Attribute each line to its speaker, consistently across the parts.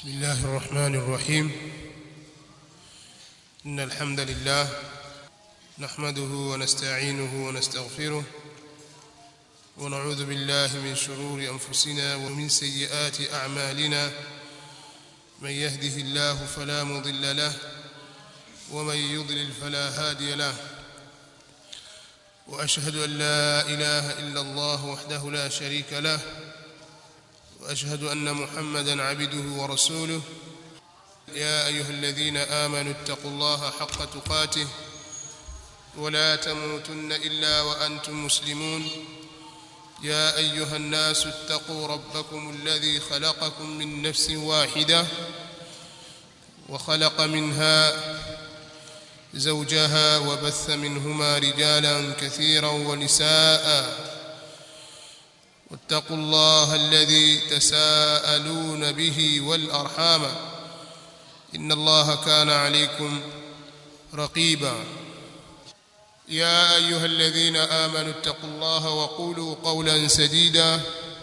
Speaker 1: بسم الله الرحمن الرحيم إن الحمد لله نحمده ونستعينه ونستغفره ونعوذ بالله من شرور أنفسنا ومن سيئات أعمالنا من يهده الله فلا مضل له ومن يضلل فلا هادي له وأشهد أن لا إله إلا الله وحده لا شريك له واشهد ان محمدا عبده ورسوله يا ايها الذين امنوا اتقوا الله حق تقاته ولا تموتن الا وانتم مسلمون يا ايها الناس اتقوا ربكم الذي خلقكم من نفس واحده وخلق منها زوجها وبث منهما رجالا كثيرا ونساء واتقوا الله الذي تساءلون به والارحام ان الله كان عليكم رقيبا يا ايها الذين امنوا اتقوا الله وقولوا قولا سديدا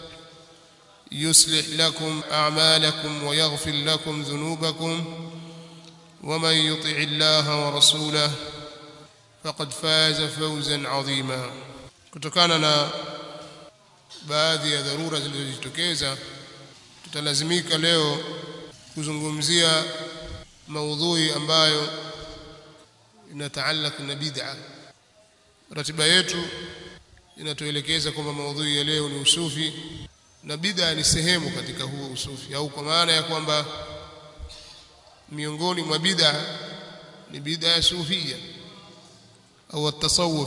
Speaker 1: يصلح لكم اعمالكم ويغفر لكم ذنوبكم ومن يطع الله ورسوله فقد فاز فوزا عظيما kutokana na baadhi ya dharura zilizojitokeza tutalazimika leo kuzungumzia maudhui ambayo inataallaq na bid'a ratiba yetu inatuelekeza kwamba maudhui ya leo ni usufi na bid'a ni sehemu katika huo usufi au kwa maana ya kwamba miongoni mwa bid'a ni bid'a ya sufia au at-tasawuf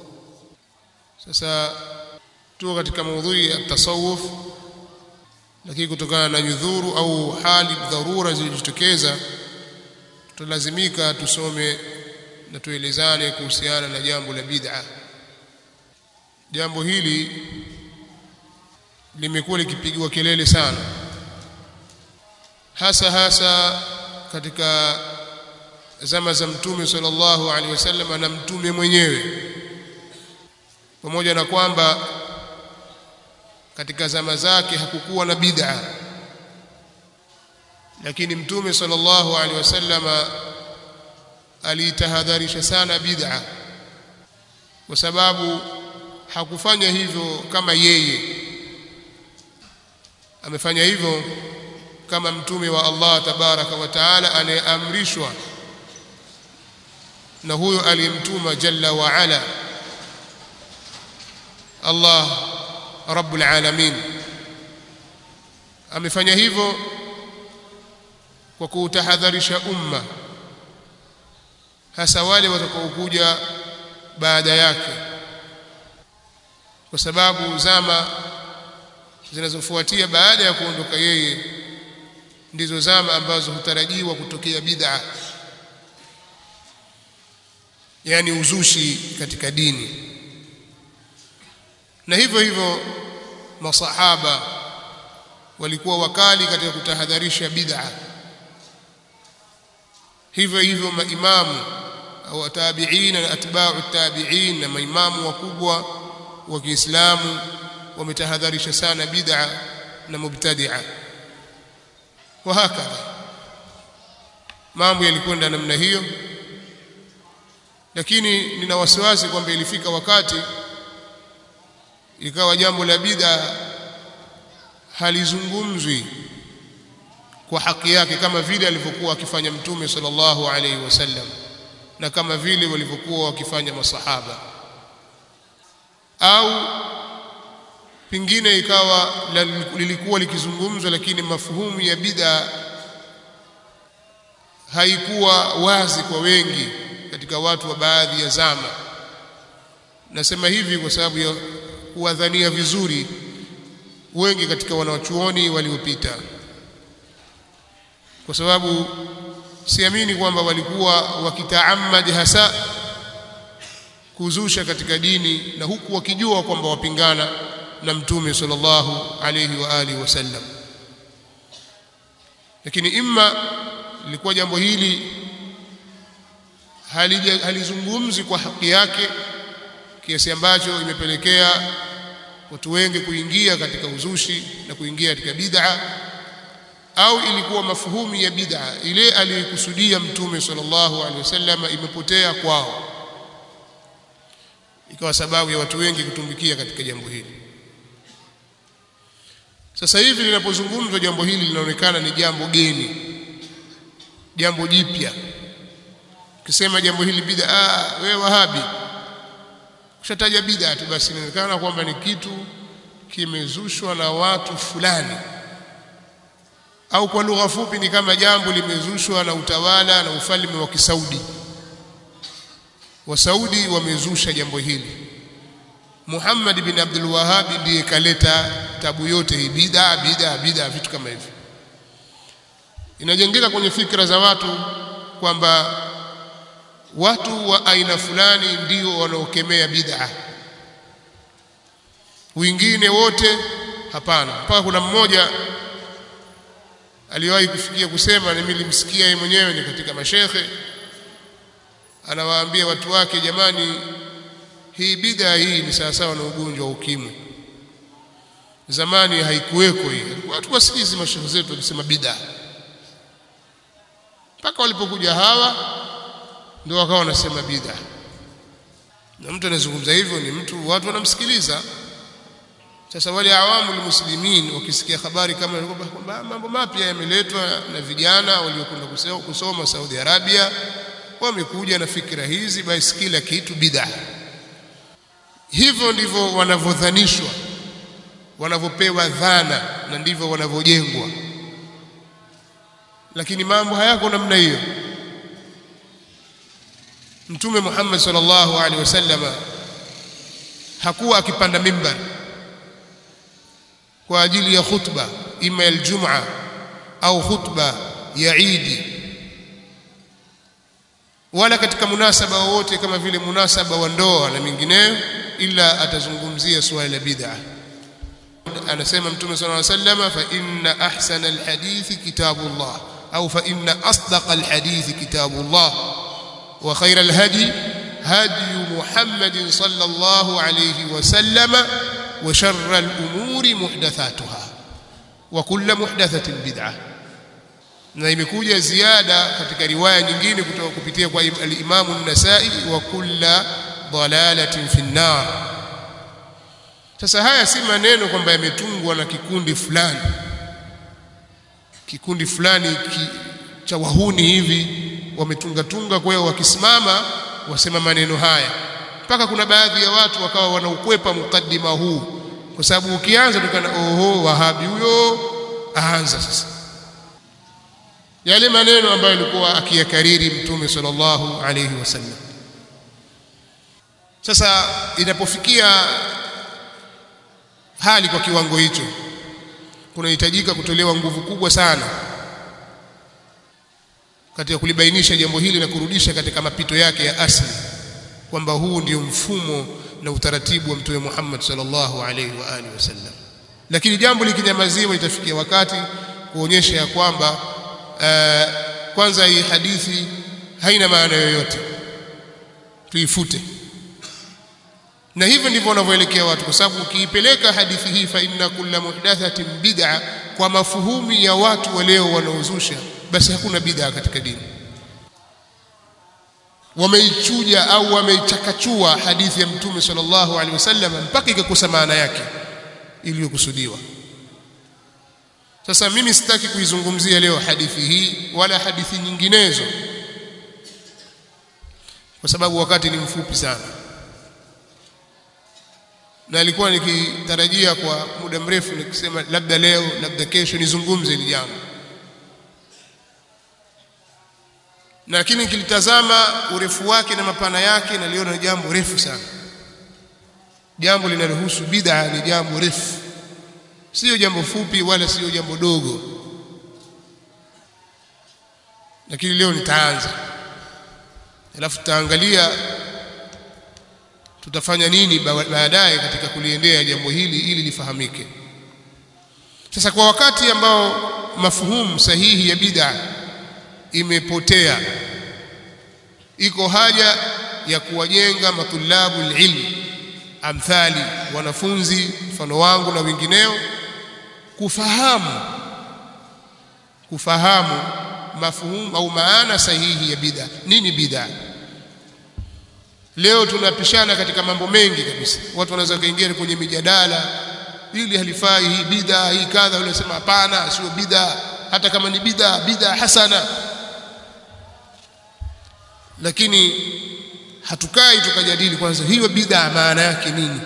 Speaker 1: sasa tuko katika maudhui ya tasawuf lakini kutokana na nyudhuru au hali dharura zilizotokeza tutalazimika tusome na tuelezane kuhusiana na jambo la bid'a jambo hili limekuwa likipigiwa kelele sana hasa hasa katika zama za mtume sallallahu alaihi wasallam na mtume mwenyewe pamoja na kwamba katika zama zake hakukuwa na bid'a lakini mtume sallallahu alaihi wasallama alitahadharisha sana bid'a kwa sababu hakufanya hivyo kama yeye amefanya hivyo kama mtume wa Allah tabaraka wa taala anayeamrishwa na huyo aliyemtuma jalla wa ala Allah rabbul alamin amefanya hivyo kwa kuutahadharisha umma hasa wale watakaokuja baada yake kwa sababu zama zinazofuatia baada ya kuondoka yeye ndizo zama ambazo hutarajiwa kutokea bid'a yani uzushi katika dini na hivyo hivyo masahaba walikuwa wakali katika kutahadharisha bid'a hivyo hivyo maimamu au tabi'ina na atba'u tabi'in na maimamu wakubwa wa Kiislamu wametahadharisha sana bid'a na mubtadi'a wa hakadha mambo yalikwenda namna hiyo lakini nina wasiwasi kwamba ilifika wakati ikawa jambo la bid'a halizungumzwi kwa haki yake kama vile alivyokuwa akifanya mtume sallallahu alaihi wasallam na kama vile walivyokuwa wakifanya masahaba au pingine ikawa lilikuwa likizungumzwa lakini mafuhumu ya bid'a haikuwa wazi kwa wengi katika watu wa baadhi ya zama nasema hivi kwa sababu ya kuwadhania vizuri wengi katika wanachuoni waliopita kwa sababu siamini kwamba walikuwa wakitaamad hasa kuzusha katika dini na huku wakijua kwamba wapingana na mtume sallallahu alayhi wa alihi wasallam lakini imma lilikuwa jambo hili halizungumzi kwa haki yake kiasi ambacho imepelekea watu wengi kuingia katika uzushi na kuingia katika bid'a au ilikuwa mafuhumi ya bid'a ile aliyokusudia mtume sallallahu alaihi wasallam imepotea kwao ikawa sababu ya watu wengi kutumbikia katika jambo hili sasa hivi linapozungumzwa jambo hili linaonekana ni jambo geni jambo jipya ukisema jambo hili bid'a ah wewe wahabi ukishataja bid'a tu basi inaonekana kwamba ni kitu kimezushwa na watu fulani au kwa lugha fupi ni kama jambo limezushwa na utawala na ufalme wa Kisaudi Wasaudi wamezusha jambo hili Muhammad bin Abdul Wahhab ndiye kaleta tabu yote hii bid'a bid'a bid'a vitu kama hivi inajengeka kwenye fikra za watu kwamba watu wa aina fulani ndio wanaokemea bid'a wengine wote hapana mpaka kuna mmoja aliwahi kufikia kusema na mimi nilimsikia yeye mwenyewe ni katika mashekhe anawaambia watu wake jamani hii bid'a hii ni sawasawa na ugonjwa wa ukimwi zamani haikuweko hii watu wasikizi mashehe zetu walisema bid'a mpaka walipokuja hawa ndio wakawa wanasema bid'a na mtu anazungumza hivyo ni mtu watu wanamsikiliza sasa wale awamu muslimin wakisikia habari kama kwamba mambo mapya yameletwa na vijana waliokwenda kusoma Saudi Arabia wamekuja na fikra hizi basi kila kitu bid'a hivyo ndivyo wanavyodhanishwa wanavyopewa dhana na ndivyo wanavyojengwa lakini mambo hayako namna hiyo mtume Muhammad sallallahu alaihi wasallam hakuwa akipanda mimbar kwa ajili ya khutba ima ya Ijumaa au khutba ya Idi wala katika munasaba wowote kama vile munasaba wa ndoa na mingineyo ila atazungumzia suala la bid'a anasema mtume sallallahu alaihi wasallam fa inna ahsana alhadithi kitabullah au fa inna asdaqa alhadithi kitabullah wa khayra alhadi hadi muhammadin sallallahu alayhi wasallam wa sharra alumuri muhdathatuha wa kullu muhdathatin bid'ah na imekuja ziada katika riwaya nyingine kutoka kupitia kwa al-Imam an-Nasa'i wa kulla dalalatin fi an-nar sasa haya si maneno kwamba yametungwa na kikundi fulani kikundi fulani ki, cha wahuni hivi wametunga tunga kwa hiyo wakisimama wasema maneno haya mpaka kuna baadhi ya watu wakawa wanaukwepa mukaddima huu kwa sababu ukianza tukana oho wahabi huyo aanza sasa yale maneno ambayo alikuwa akiyakariri mtume sallallahu alayhi wasallam sasa inapofikia hali kwa kiwango hicho kunahitajika kutolewa nguvu kubwa sana katika kulibainisha jambo hili na kurudisha katika mapito yake ya asili kwamba huu ndio mfumo na utaratibu wa mtume Muhammad sallallahu alaihi wa alihi wasallam lakini jambo likinyamaziwa itafikia wakati kuonyesha ya kwamba uh, kwanza hii hadithi haina maana yoyote tuifute na hivyo ndivyo wanavyoelekea watu kwa sababu ukiipeleka hadithi hii fa inna kulla muhdathatin bid'a kwa mafuhumi ya watu wa leo wanaozusha basi hakuna bid'a katika dini wameichuja au wameichakachua hadithi ya mtume sallallahu alaihi wasallam mpaka ikakosa maana yake iliyokusudiwa sasa mimi sitaki kuizungumzia leo hadithi hii wala hadithi nyinginezo kwa sababu wakati ni mfupi sana na alikuwa nikitarajia kwa muda mrefu nikisema labda leo labda kesho nizungumze hili jambo lakini nikilitazama urefu wake na mapana yake naliona jambo refu sana jambo linalohusu bid'a ni jambo refu sio jambo fupi wala sio jambo dogo lakini leo nitaanza alafu tutaangalia tutafanya nini baadaye katika kuliendea jambo hili ili lifahamike sasa kwa wakati ambao mafuhumu sahihi ya bid'a imepotea iko haja ya kuwajenga matulabu ilmi amthali wanafunzi mfano wangu na wengineo kufahamu kufahamu mafuhumu au maana sahihi ya bid'a nini bid'a leo tunapishana katika mambo mengi kabisa watu wanaweza kaingia kwenye mijadala ili halifai hii bid'a hii kadha yule sema hapana sio bid'a hata kama ni bid'a bid'a hasana lakini hatukai tukajadili kwanza hiyo bid'a maana yake nini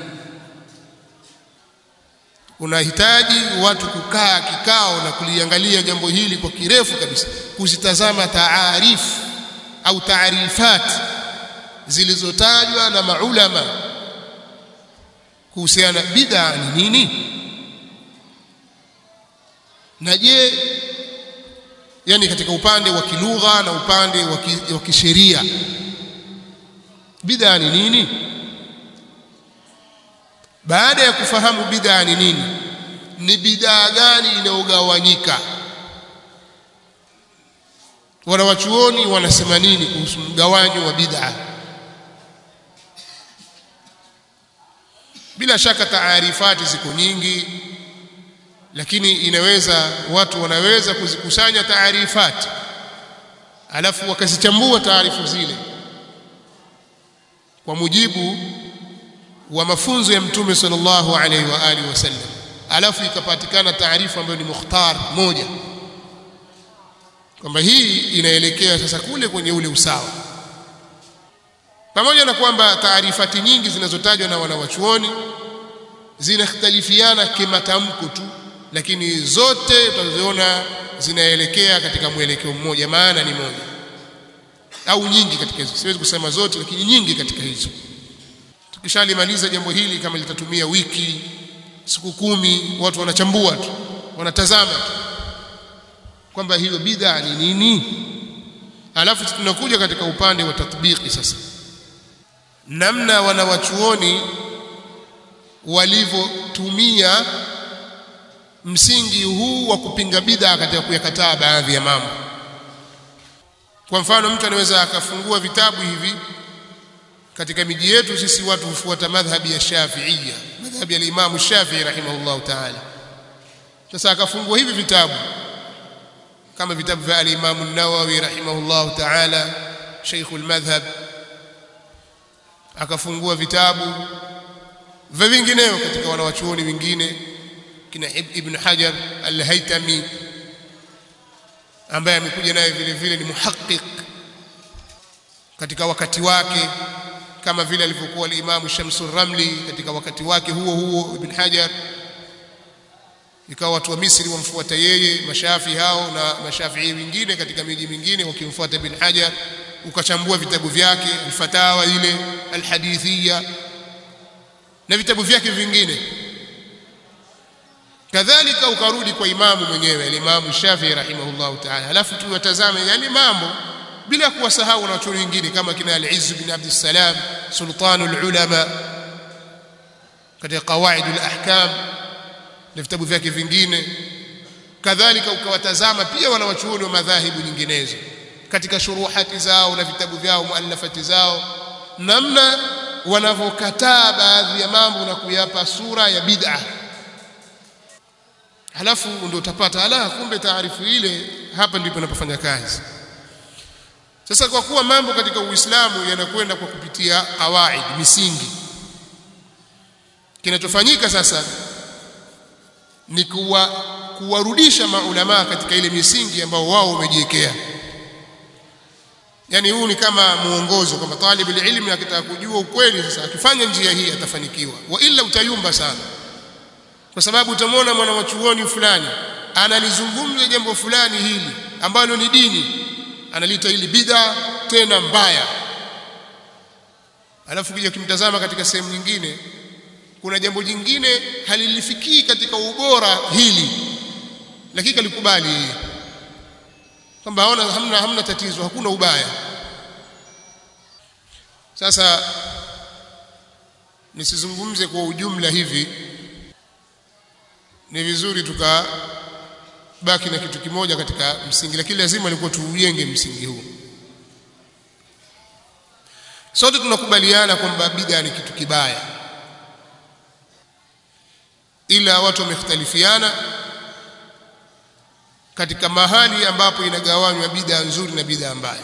Speaker 1: unahitaji watu kukaa kikao na kuliangalia jambo hili kwa kirefu kabisa kuzitazama taarifu au taarifat zilizotajwa na maulama kuhusiana bid'a ni nini na je yani katika upande wa kilugha na upande wa kisheria bid'a ni nini baada ya kufahamu bid'a ni nini ni bid'a gani inayogawanyika wanawachuoni wanasema nini kuhusu mgawanyo wa bid'a bila shaka taarifati ziko nyingi lakini inaweza watu wanaweza kuzikusanya taarifati alafu wakazichambua taarifu zile kwa mujibu wa mafunzo ya mtume sallallahu alaihi wa alihi wasallam alafu ikapatikana taarifa ambayo ni mukhtar moja kwamba hii inaelekea sasa kule kwenye ule usawa pamoja na kwamba taarifati nyingi zinazotajwa na wanawachuoni zinakhtalifiana kimatamko tu lakini zote tutaziona zinaelekea katika mwelekeo mmoja maana ni moja au nyingi katika hizo siwezi kusema zote lakini nyingi katika hizo tukishalimaliza jambo hili kama litatumia wiki siku kumi watu wanachambua tu wanatazama tu kwamba hiyo bid'a ni nini alafu tunakuja katika upande wa tatbiki sasa namna wanawachuoni walivyotumia msingi huu wa kupinga bid'a katika kuyakataa baadhi ya mambo kwa mfano mtu anaweza akafungua vitabu hivi katika miji yetu sisi watu hufuata madhhabi ya Shafi'iyya madhhabi ya Imam Shafi'i rahimahullahu ta'ala sasa akafungua hivi vitabu kama vitabu vya al-Imam an-Nawawi rahimahullahu ta'ala Sheikh al-Madhhab akafungua vitabu vya vingineo katika wanawachuoni wengine kina Ibn Hajar al-Haytami ambaye amekuja naye vile vile ni muhaqqiq katika wakati wake kama vile alivyokuwa al-Imam Shamsul Ramli katika wakati wake huo huo Ibn Hajar ikawa watu wa Misri wamfuata yeye mashafi hao na mashafii wengine katika miji mingine wakimfuata Ibn Hajar ukachambua vitabu vyake al-Fatawa ile al-Hadithiyya na vitabu vyake vingine kadhalika ukarudi kwa imamu mwenyewe al-Imam Shafi'i rahimahullahu ta'ala alafu tuwatazame yale mambo bila kuwasahau na watu wengine kama kina al-Izz bin Abd salam sultanul ulama katika qawaidul ahkam na vitabu vyake vingine kadhalika ukawatazama pia wanawachuoni wa madhahibu nyinginezo katika shuruhati zao na vitabu vyao muallafati zao namna wanavyokataa baadhi ya mambo na kuyapa sura ya bid'a halafu ndio utapata ala kumbe taarifu ile hapa ndipo inapofanya kazi sasa kwa kuwa mambo katika Uislamu yanakwenda kwa kupitia kawaid misingi kinachofanyika sasa ni kuwa kuwarudisha maulama katika ile misingi ambao wao wamejiwekea yani huu ni kama muongozo kwamba talib ilmi akitaka kujua ukweli sasa akifanya njia hii atafanikiwa wa ila utayumba sana kwa sababu utamwona mwana wa chuoni fulani analizungumza jambo fulani hili ambalo ni dini analita hili bid'a tena mbaya alafu kija kimtazama katika sehemu nyingine kuna jambo jingine halilifikii katika ubora hili lakini kalikubali yeye kwamba aona hamna hamna tatizo hakuna ubaya sasa nisizungumze kwa ujumla hivi ni vizuri tukabaki na kitu kimoja katika msingi lakini lazima ilikuwa tuujenge msingi huu sote tunakubaliana kwamba bid'a ni kitu kibaya ila watu wamekhtalifiana katika mahali ambapo inagawanywa bid'a nzuri na bid'a mbaya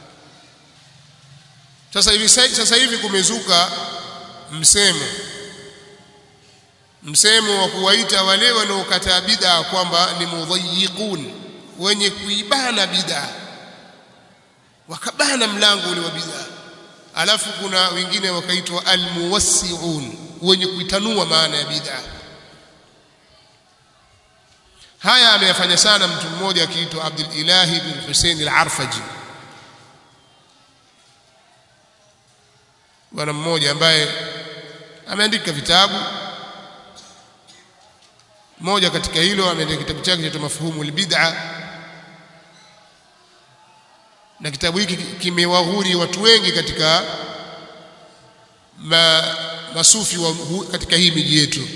Speaker 1: sasa hivi sasa hivi kumezuka msemo msemo wa kuwaita wale wanaokataa bid'a kwamba ni mudhayiqun wenye kuibana bid'a wakabana mlango ule wa bid'a alafu kuna wengine wakaitwa almuwassi'un wenye kuitanua maana ya bid'a haya ameyafanya sana mtu mmoja akiitwa Abdul Ilahi bin Hussein al-Arfaji bwana mmoja ambaye ameandika vitabu moja katika hilo ameandika kitabu chake cha mafhumu al-bid'a na kitabu hiki kimewaghuri watu wengi katika ma, masufi wa, katika hii miji yetu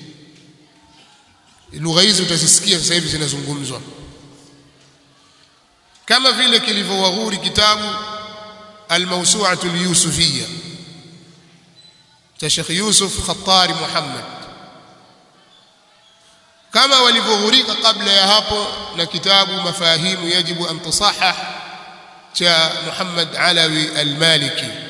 Speaker 1: lugha hizi utazisikia sasa hivi zinazungumzwa kama vile kilivyowaghuri kitabu al-mawsu'atu al-yusufiyya cha Sheikh Yusuf Khattari Muhammad kama walivyoghurika kabla ya hapo na kitabu mafahimu yajibu an tusahah cha Muhammad Alawi al-Maliki